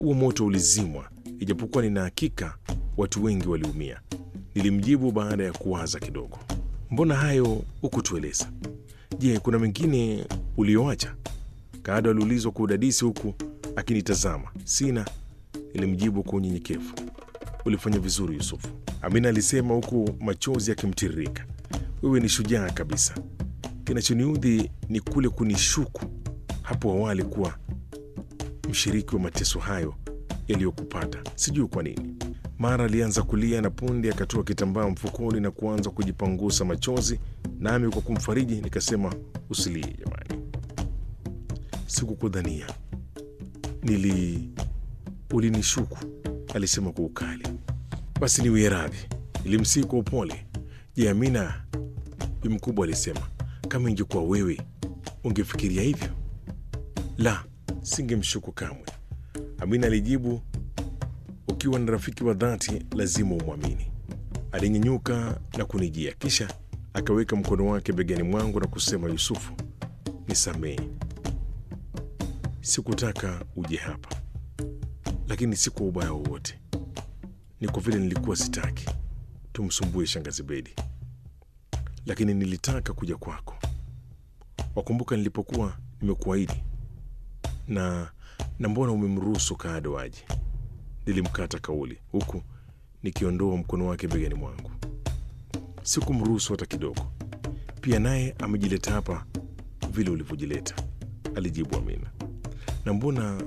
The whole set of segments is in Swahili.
huo moto ulizimwa, ijapokuwa nina hakika watu wengi waliumia. Nilimjibu baada ya kuwaza kidogo. Mbona hayo hukutueleza? Je, kuna mengine ulioacha? Kaado aliulizwa kwa udadisi huku akinitazama. Sina, nilimjibu kwa unyenyekevu. Ulifanya vizuri Yusufu, Amina alisema huku machozi yakimtiririka. Wewe ni shujaa kabisa. Kinachoniudhi ni kule kunishuku hapo awali kuwa mshiriki wa mateso hayo yaliyokupata. Sijui kwa nini. Mara alianza kulia na punde akatoa kitambaa mfukoni na kuanza kujipangusa machozi, nami kwa kumfariji nikasema, usilie jamani, sikukudhania, nili ulinishuku, alisema kwa ukali. Basi niwie radhi, nilimsihi kwa upole. Je, Amina? Bi mkubwa alisema, kama ingekuwa wewe ungefikiria hivyo? La, singemshuku kamwe, Amina alijibu. Ukiwa ni rafiki wa dhati lazima umwamini. Alinyenyuka na kunijia, kisha akaweka mkono wake begani mwangu na kusema, Yusufu, nisamehe, sikutaka uje hapa, lakini si kwa ubaya wowote, ni kwa vile nilikuwa sitaki tumsumbue shangazi Bedi, lakini nilitaka kuja kwako. Wakumbuka nilipokuwa nimekuahidi na na mbona umemruhusu Kaado aje? Nilimkata kauli huku nikiondoa mkono wake begani mwangu. Sikumruhusu hata kidogo. Pia naye amejileta hapa vile ulivyojileta, alijibu Amina. Na mbona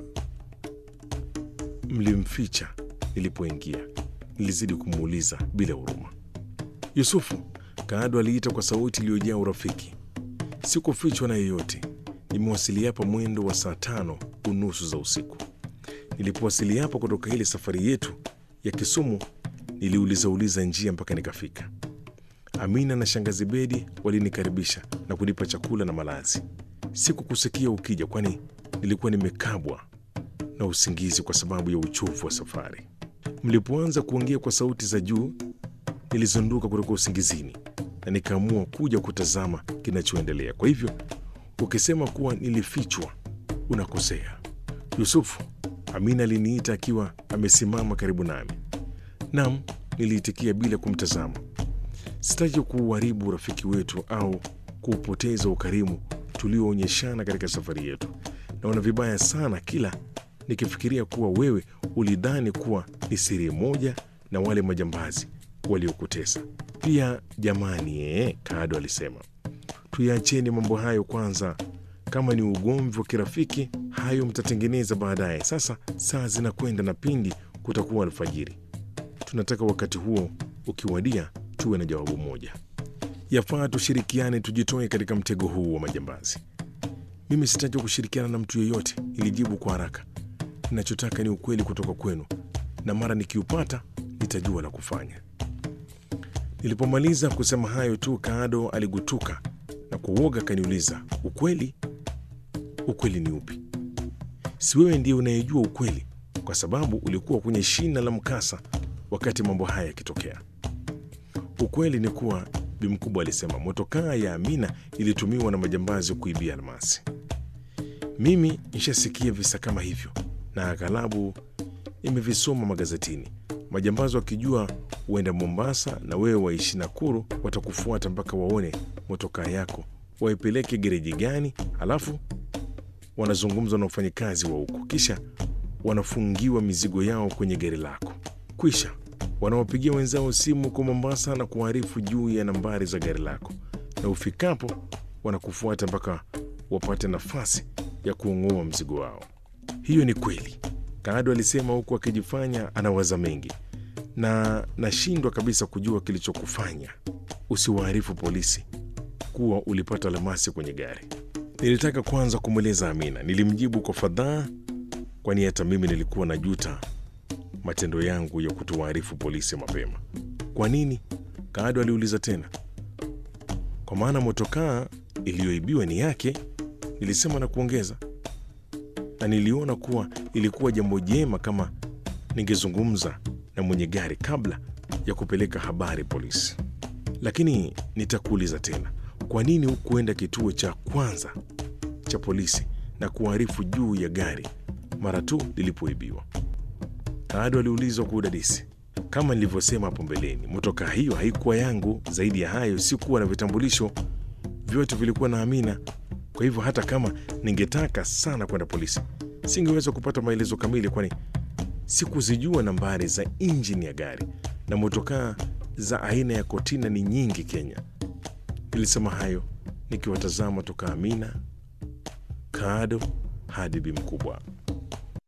mlimficha nilipoingia? Nilizidi kumuuliza bila huruma. Yusufu, Kaado aliita kwa sauti iliyojaa urafiki. Sikufichwa na yeyote. Nimewasili hapa mwendo wa saa tano unusu za usiku. Nilipowasili hapa kutoka ile safari yetu ya Kisumu, niliuliza uliza njia mpaka nikafika. Amina na shangazi Bedi walinikaribisha na kunipa chakula na malazi. Sikukusikia ukija, kwani nilikuwa nimekabwa na usingizi kwa sababu ya uchovu wa safari. Mlipoanza kuongea kwa sauti za juu, nilizunduka kutoka usingizini na nikaamua kuja kutazama kinachoendelea. Kwa hivyo ukisema kuwa nilifichwa, unakosea Yusufu. Amina aliniita akiwa amesimama karibu nami. Nam, niliitikia bila kumtazama. Sitaki kuuharibu urafiki wetu au kuupoteza ukarimu tulioonyeshana katika safari yetu. Naona vibaya sana kila nikifikiria kuwa wewe ulidhani kuwa ni siri moja na wale majambazi waliokutesa. Pia jamani, ee, Kaado alisema tuyaacheni mambo hayo kwanza. Kama ni ugomvi wa kirafiki, hayo mtatengeneza baadaye. Sasa saa zinakwenda na pindi kutakuwa alfajiri. Tunataka wakati huo ukiwadia, tuwe na jawabu moja. Yafaa tushirikiane, tujitoe katika mtego huu wa majambazi. Mimi sitaki kushirikiana na mtu yeyote, nilijibu kwa haraka. Ninachotaka ni ukweli kutoka kwenu, na mara nikiupata nitajua la kufanya. Nilipomaliza kusema hayo tu, Kaado aligutuka na kwa uoga akaniuliza, ukweli? Ukweli ni upi? Si wewe ndiye unayejua ukweli, kwa sababu ulikuwa kwenye shina la mkasa wakati mambo haya yakitokea. Ukweli ni kuwa, bi mkubwa alisema, motokaa ya Amina ilitumiwa na majambazi kuibia almasi. Mimi nishasikia visa kama hivyo na aghalabu nimevisoma magazetini. Majambazi wakijua huenda Mombasa na wewe waishi Nakuru, watakufuata mpaka waone motokaa yako, waipeleke gereji gani, halafu wanazungumza na wafanyakazi wa huko, kisha wanafungiwa mizigo yao kwenye gari lako. Kwisha wanawapigia wenzao simu kwa Mombasa na kuarifu juu ya nambari za gari lako, na ufikapo wanakufuata mpaka wapate nafasi ya kuung'oa mzigo wao. Hiyo ni kweli, Kaado alisema huku akijifanya anawaza mengi, na nashindwa kabisa kujua kilichokufanya usiwaarifu polisi kuwa ulipata almasi kwenye gari. Nilitaka kwanza kumweleza Amina. Nilimjibu kwa fadhaa, kwani hata mimi nilikuwa na juta matendo yangu ya kutowaarifu polisi mapema. Kwa nini? Kaado aliuliza tena. Kwa maana motokaa iliyoibiwa ni yake, nilisema na kuongeza, na niliona kuwa ilikuwa jambo jema kama ningezungumza na mwenye gari kabla ya kupeleka habari polisi. Lakini nitakuuliza tena, kwa nini hukuenda kituo cha kwanza cha polisi na kuarifu juu ya gari mara tu lilipoibiwa? Kaado aliulizwa kwa udadisi. Kama nilivyosema hapo mbeleni, motokaa hiyo haikuwa yangu. Zaidi ya hayo, sikuwa na vitambulisho, vyote vilikuwa na Amina. Kwa hivyo hata kama ningetaka sana kwenda polisi, singeweza kupata maelezo kamili, kwani sikuzijua nambari za injini ya gari na motokaa za aina ya Kotina ni nyingi Kenya. Nilisema hayo nikiwatazama toka Amina, Kaado hadi Bi Mkubwa.